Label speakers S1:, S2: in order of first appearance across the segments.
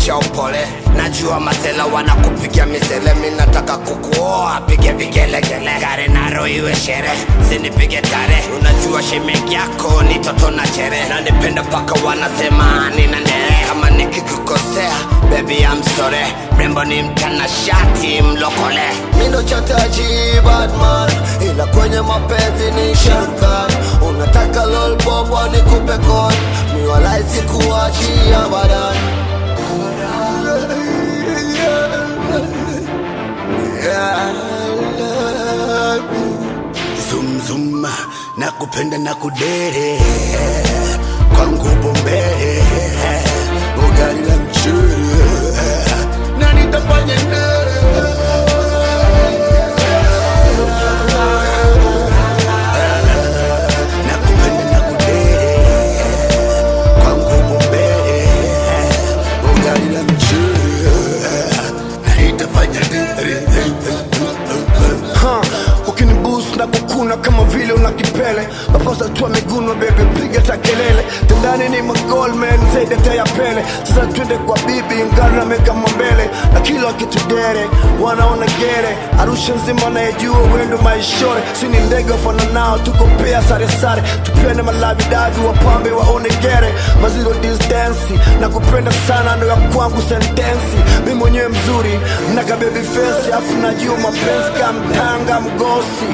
S1: onyesha upole najua masela wanakupigia misele mi nataka kukuoa pige vigelegele gare naro iwe shere sinipige tare unajua shemeji yako ni toto na chere na nipenda mpaka wanasema nina ndere kama nikikukosea bebi I'm sorry mrembo ni mtanashati mlokole
S2: mindo chataji badman ila kwenye mapenzi ni shankan unataka lolbobwa ni kupe kon miwalaisi kuachia badan
S1: zumzum na kupenda na kudere kwangu bombere ugali la mchele na nitafanya nere na kupenda na kudere kwangu bombere ugali la mchele na nitafanya nere
S3: Ha, ukinibus na kukuna kama vile una kipele maposa tua miguno bebe piga ta kelele tendani ni magolman zaidi hata ya pele sasa twende kwa bibi ngari na meka mbele na kila kitudere wanaona gere arusha nzima anayejua wendo maishore sini ndege wafana nao tuko pea sare sare tupende malavidavi wapambe waone gere maziro distansi na kupenda sana ndo ya kwangu sentensi mi mwenyewe mzuri naga baby face afu najua mapenzi kamtanga mgosi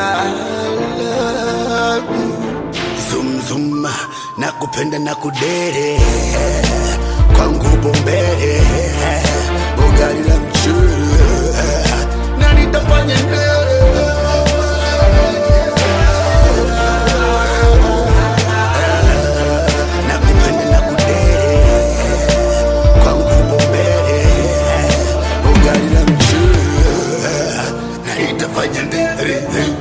S1: zumzum na kupenda na kudere kwangu bombere ugali la mchele na nitafanya nere na kupenda na kudere kwangu bombere ugali la mchele na nitafanya nere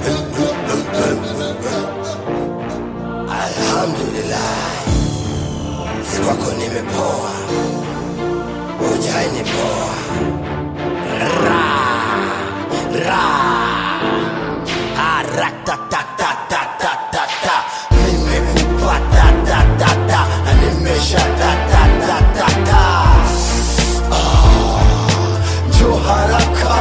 S1: Alhamdulillah, si kwako nimepoa, ujai ni poa. Ra, ra, ah, ra, ta, ta, ta, ta, ta, ta, ta. Nimekupa ta, ta, ta, ta, na nimesha ta, ta, ta, ta, ta. Ah, njoo haraka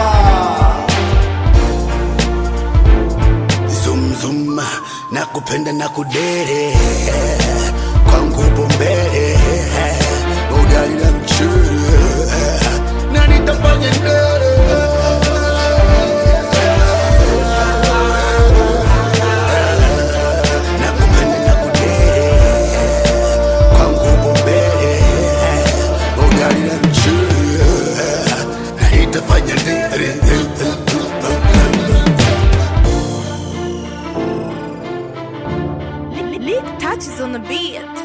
S1: zumzum na kupenda na kudere kwangu bombere ugali la mchele na nitafanya nere na kupenda na kudere kwangu bombere ugali la mchele na nitafanya nere
S4: Lick touches on the beat.